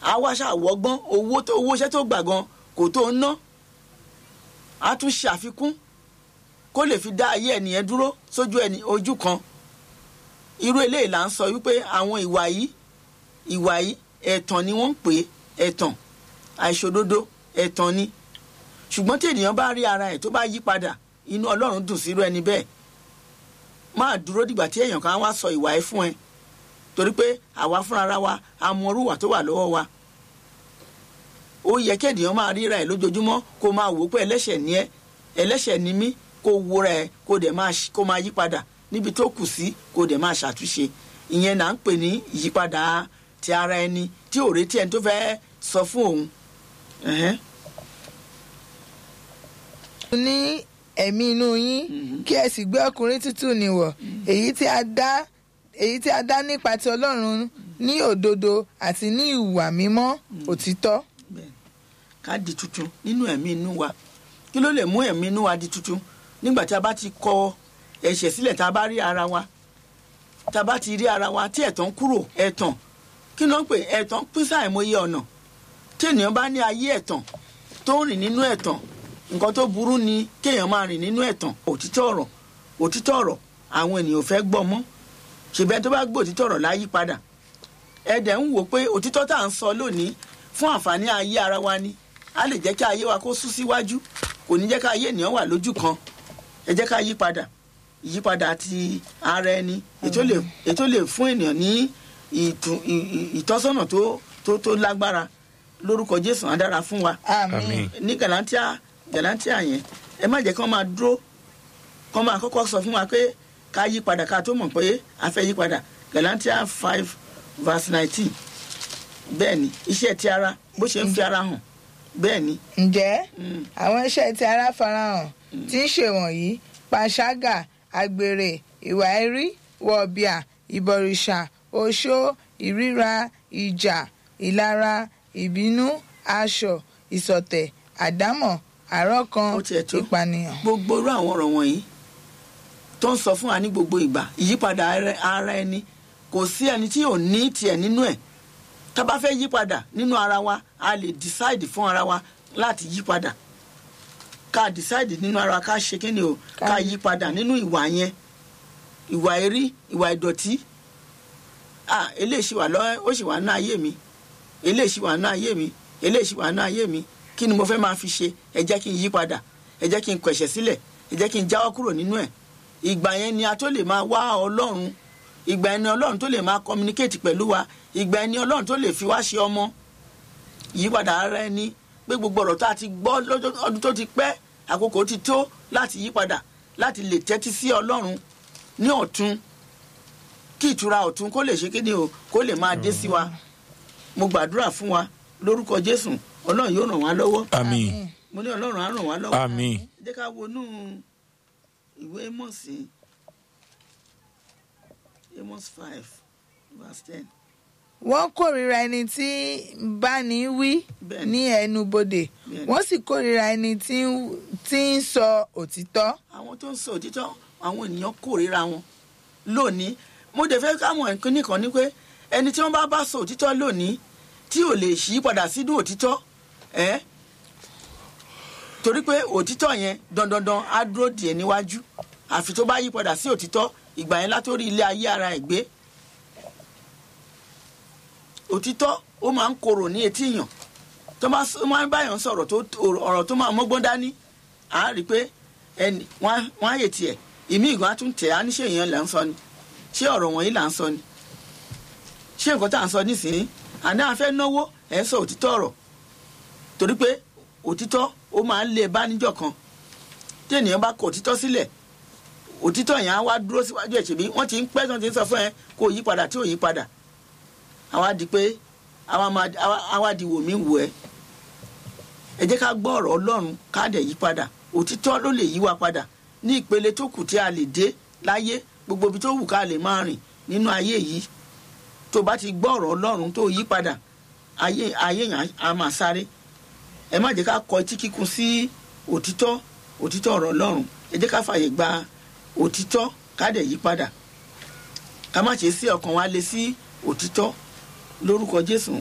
á wá ṣàwọ́gbọ́n owó tó owó iṣẹ́ tó gbà gan kò tó ń ná á tún ṣe àfikún kó lè fi dá ayé ẹnìyẹn dúró sójú ẹni ojú kan irú eléyìí là ń sọ wípé àwọn ìwà yìí ìwà yìí ẹ̀tàn ni wọ́n ń pè é ẹ̀tàn àìṣòdodo ẹ̀tàn ni ṣùgbọ́n tí ènìyàn bá rí ara ẹ̀ tó bá yí padà inú ọlọ́run dùn sírú ẹni bẹ́ẹ̀ máa dúró dìgbà tí èèyàn kan wá sọ ìwà ẹ̀ fún ẹ torí pé àwa fúnra wa a mọ orúwà tó wà lọ́wọ́ wa ó yẹ kí ènìyàn máa ríra ẹ̀ lójoojúmọ́ kó máa wò ó pé ẹlẹ́ṣẹ̀ ni ẹ́ ẹlẹ́ṣẹ̀ ni mí kó wo rẹ̀ kó dẹ̀ máa kó máa yí padà níbi tó kù sí kó dẹ̀ máa ṣàtúnṣe ìyẹn là ń pè ní ìyípadà ti ara ẹni tí ò retí ẹni tó fẹ́ sọ fún òun. Ẹ̀hẹ́n. ní ẹ̀mí inú yín kí ẹ sì gbé ọkùnrin tútù nìwọ̀ èyí tí a dá èyí tí a dá nípa ti ọlọ́run ní òdodo àti ní ìwà mímọ́ òtítọ́. Bẹ́ẹ̀ni. ká di tuntun nínú ẹ̀mí inú wa kí ló lè mú ẹ̀mí inú wa di tuntun nígbà tí a bá ti kọ ẹ̀ṣẹ̀ sílẹ̀ tá a bá rí ara wa tá a bá ti rí ara wa tí ẹ̀tàn kúrò ẹ̀tàn kí ló ń pè ẹ̀tàn pín sáìmọye ọ̀nà tí ènìyàn bá ní ayé ẹ̀tàn tó ń rìn nínú ẹ̀tàn nǹkan tó burú ni kéèyàn máa rìn nínú ẹ̀tàn òtítọ́ ọ̀rọ̀ òtítọ́ ọ̀rọ̀ àwọn ènìyàn ò fẹ́ gbọ́ mọ́ ṣèbẹ́ tó bá gbọ́ òtítọ́ ọ̀rọ̀ láyé padà ẹ̀dẹ̀ ń wò pé òtítọ́ tá à ń sọ lónìí fún àǹfààní ayé ara wa ni a lè jẹ́ kí ayé wa kó sún síwájú kò ní jẹ́ ká ayé ènìyàn wà lójú kan ẹ jẹ́ ká yí padà ìyípadà ti ara ẹni ètò lè ètò lè fún ènìyàn ní ìtù- ì- ì- ìtọ́sọ́nà tó tó tó lágbára lórúkọ Jésù á dára fún wa àmín. ní galantia galantia yẹn ẹ má jẹ́ kí wọ́n máa dúró kí wọ́n máa kọ́kọ́ sọ fún wa pé ká yí padà ká tó mọ̀ pé a fẹ́ yí padà galantia five verse nineteen bẹ́ẹ̀ ni iṣẹ́ ti ara bó ṣe ń fi ara hàn bẹ́ẹ̀ ni ǹjẹ́ Mm. àwọn iṣẹ́ tí ara farahàn tí ń ṣe wọ̀nyí panṣágà àgbèrè ìwà ẹ̀rí wọ̀bìà ìbọ̀rìṣà oṣó ìríra ìjà ìlara ìbínú aṣọ ìsọ̀tẹ̀ àdámọ̀ àrọ́kan Ó tiẹ̀ tó. ìpànìyàn. gbogbo irú àwọn ọ̀rọ̀ wọ̀nyí tó ń sọ fún wa ní gbogbo ìgbà ìyípadà ara- ara ẹni kò sí ẹni tí ò ní tiẹ̀ nínú ẹ̀ tá a bá fẹ́ yí padà nínú ara wa a lè decide fún ara wa láti yí padà ká decide nínú ara wa ká ṣe kí ni o ká Ká- yí padà nínú ìwà yẹn ìwà erí ìwà ìdọ̀tí ah eléyìí ṣì wà lọ́ ó ṣì wà ní ayé mi eléyìí ṣì wà ní ayé mi eléyìí ṣì wà ní ayé mi kí ni mo fẹ́ máa fi ṣe ẹ jẹ́ kí n yí padà ẹ jẹ́ kí n kọ̀ ẹ̀ṣẹ̀ sílẹ̀ ẹ jẹ́ kí n jáwọ́ kúrò nínú ẹ̀ ìgbà yẹn ni a tó lè máa wá ọlọ́run ìgbà yẹn ni ọlọ́run tó lè máa communicate pẹ̀lú wa ìgbà yẹn ni ọlọ́run tó lè fi wá ṣe ọmọ ìyípadà ara ẹni pé gbogbo ọ̀rọ̀ tá a ti gbọ́ lọ́jọ́ ọdún tó ti pẹ́ àkókò ti tó láti yí padà láti lè tẹ́tí sí ọlọ́run ní ọ̀tun kí ìtura ọ̀tun kó lè ṣe kéde o kó lè máa dé sí wa mo gbàdúrà fún wa lórúkọ jésù ọlọ́run yóò ràn wá lọ́wọ́ àmín mo ní ọlọ́run á ràn wá lọ́wọ́ àmín jẹ́ ká wọnú ìwé Ámósì Amos five verse ten wọ́n kórìíra ẹni tí ń bá ní wí Bẹ́ẹ̀ni. ní ẹnubodè Bẹ́ẹ̀ni. wọ́n sì kórìíra ẹni tí ń- tí ń sọ òtítọ́. àwọn tó ń sọ òtítọ́ àwọn ènìyàn kórìíra wọn lónìí mo dẹ̀ fẹ́ káwọn nǹkan nìkan ni pé ẹni tí wọ́n bá bá sọ òtítọ́ lónìí tí ò lè ṣí padà sínú òtítọ́ ẹ́ torí pé òtítọ́ yẹn dandandan á dúró díẹ̀ níwájú àfi tó bá yí padà sí òtítọ́ ìgbà yẹn látòrí ilé ayé ara ẹ̀ gbé òtítọ́ ó máa ń korò ní etí yàn tó máa ó máa ń báyàn sọ̀rọ̀ tó ọ̀rọ̀ tó máa mọ́gbọ́n dání à á rí i pé ẹnì wọ́n á- wọ́n á yè tiẹ̀ ìmí ìgbọ́n á tún tẹ̀ á ní ṣé èèyàn là ń sọ ni ṣé ọ̀rọ̀ wọ̀nyí là ń sọ ni ṣé nǹkan tá à ń sọ nísìnyí àná àfẹ́ náwó ẹ̀ ń sọ òtítọ́ ọ̀rọ̀ torí pé òtítọ́ ó máa ń lé e bá níjọ́ kan tí ènìyàn bá kọ òtítọ́ sílẹ̀ òtítọ́ yẹn á wá dúró síwájú ẹ̀ ṣèbí wọ́n ti ń pẹ́ tí wọ́n ti ń sọ fún ẹ kó o yí padà tí ò yí padà àwa di pé àwa máa àwa- àwa di wò mí wò ẹ́ ẹ jẹ́ ká gbọ́ ọ̀rọ̀ ọlọ́run ká dẹ̀ yí padà òtítọ́ ló lè yí wa padà ní ìpele tó kù tí a lè dé láyé gbogbo ibi tó wù ká lè máa rìn nínú ayé yìí tó bá ti gbọ́ ọ̀rọ̀ ọlọ́run tó yí padà ayé ayé yẹn á máa sáré ẹ má jẹ́ ká kọ etí kíkun sí òtítọ́ òtítọ́ ọ̀rọ̀ ọlọ́run ẹ jẹ́ ká fààyè gba òtítọ́ ká dẹ̀ yí padà ká má ṣe sí ọkàn wa lé sí òtítọ́ lórúkọ jésù